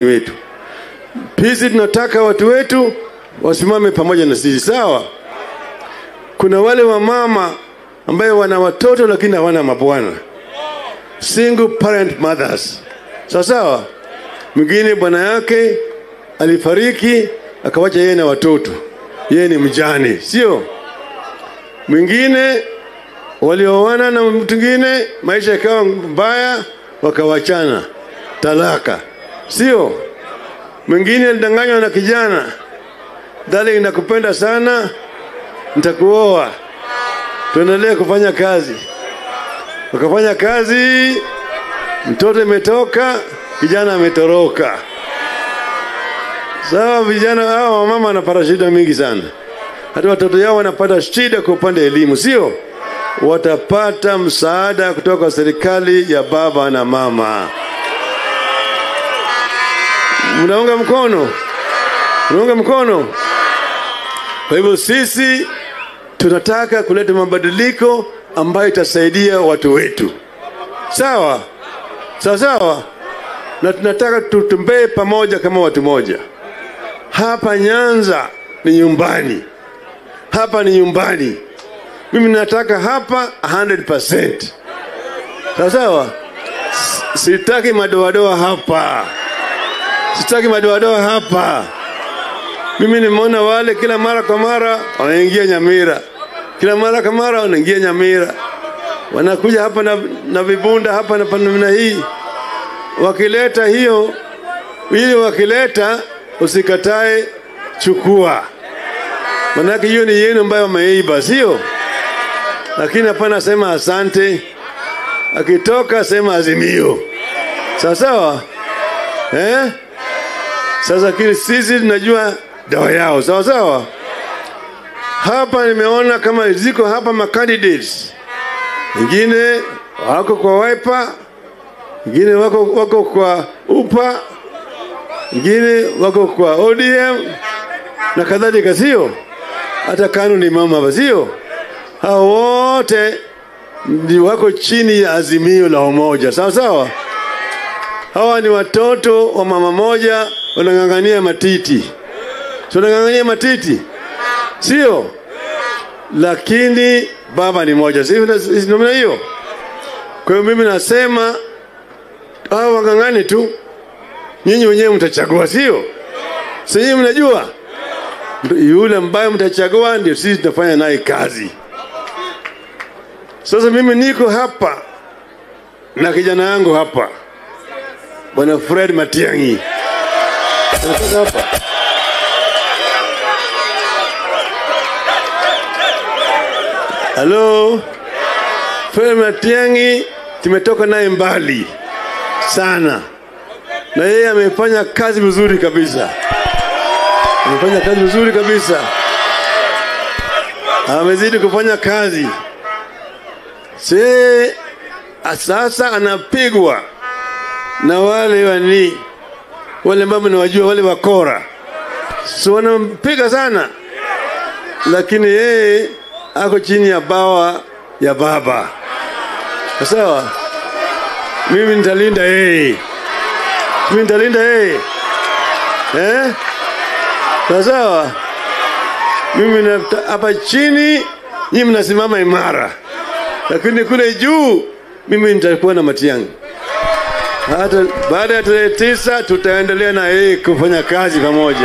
wetu. Sisi tunataka watu wetu wasimame pamoja na sisi, sawa? Kuna wale wamama ambayo wana watoto lakini hawana mabwana, single parent mothers, sawa sawa. Mwingine bwana yake alifariki akawacha yeye na watoto, yeye ni mjane, sio? Mwingine walioana na mtu mwingine, maisha yakawa mbaya, wakawachana, talaka, sio? Mwingine alidanganywa na kijana, darling, nakupenda sana, nitakuoa, tuendelee kufanya kazi. Wakafanya kazi, mtoto imetoka, kijana ametoroka. Sawa, vijana hao wamama wanapata shida mingi sana, hata watoto yao wanapata shida kwa upande wa elimu, sio? Watapata msaada kutoka kwa serikali ya baba na mama. Mnaunga mkono? Mnaunga mkono? Kwa hivyo sisi tunataka kuleta mabadiliko ambayo itasaidia watu wetu, sawa sawa sawa, na tunataka tutembee pamoja kama watu moja. Hapa Nyanza ni nyumbani, hapa ni nyumbani. Mimi nataka hapa 100%. Sawa sawa, sitaki madoadoa hapa, sitaki madoadoa hapa. Mimi nimeona wale kila mara kwa mara wanaingia Nyamira, kila mara kwa mara wanaingia Nyamira, wanakuja hapa na, na vibunda hapa na namna hii, wakileta hiyo ili wakileta usikatae, chukua, manake hiyo ni yenu ambayo wameiba, sio? Lakini hapana, sema asante, akitoka sema azimio, sawa sawa, eh? Sasa kile sisi tunajua dawa yao, sawa sawa. Hapa nimeona kama ziko hapa ma candidates wengine wako kwa Wiper, wengine wako, wako kwa UPA, wengine wako kwa ODM na kadhalika, sio? Hata KANU ni mama hapa, sio? Hao wote ni wako chini ya azimio la umoja, sawa sawa. Hawa ni watoto wa mama moja wanang'ang'ania matiti, si wanang'ang'ania matiti, sio? Lakini baba ni moja, si namna hiyo? Kwa hiyo mimi nasema hao wang'ang'ani tu, nyinyi wenyewe mtachagua, sio? Si nyinyi mnajua yule ambaye mtachagua ndio sisi tutafanya naye kazi. Sasa mimi niko hapa na kijana yangu hapa, bwana Fred Matiang'i anatoka hapa. Halo, Fred Matiang'i tumetoka naye mbali sana, na yeye amefanya kazi vizuri kabisa, amefanya kazi vizuri kabisa, amezidi kufanya kazi se sasa anapigwa na wale wani wale ambao nawajua wale wakora, so wanampiga sana, lakini yeye ako chini ya bawa ya baba. Sawa, mimi nitalinda yeye, mimi nitalinda yeye eh? Sawa sawa, mimi hapa chini, nyinyi mnasimama imara lakini kule juu mimi nitakuwa na Matiang'i. Hata baada ya tarehe tisa tutaendelea na yeye kufanya kazi pamoja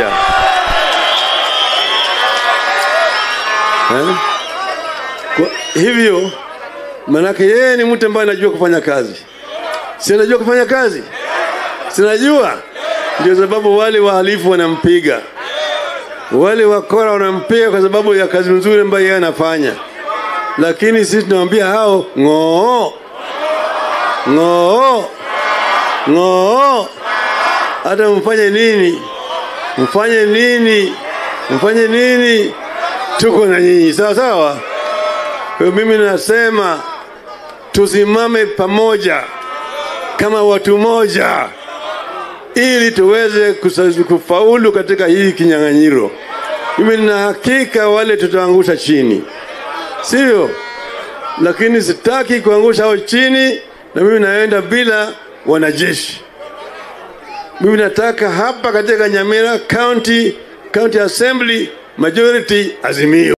eh? Kwa hivyo manake yeye ni mtu ambaye anajua kufanya kazi, si anajua kufanya kazi, sinajua. Ndio sababu wale wahalifu wanampiga, wale wakora wanampiga kwa sababu ya kazi nzuri ambayo yeye anafanya lakini sisi tunawambia hao ng'oo ng'oo ng'oo, hata mfanye nini, mfanye nini, mfanye nini, tuko na nyinyi sawa sawa. Kwa mimi nasema tusimame pamoja kama watu moja, ili tuweze kufaulu katika hii kinyang'anyiro. Mimi nina hakika wale tutaangusha chini sivyo? Lakini sitaki kuangusha hao chini, na mimi naenda bila wanajeshi. Mimi nataka hapa katika Nyamira County, County Assembly majority Azimio.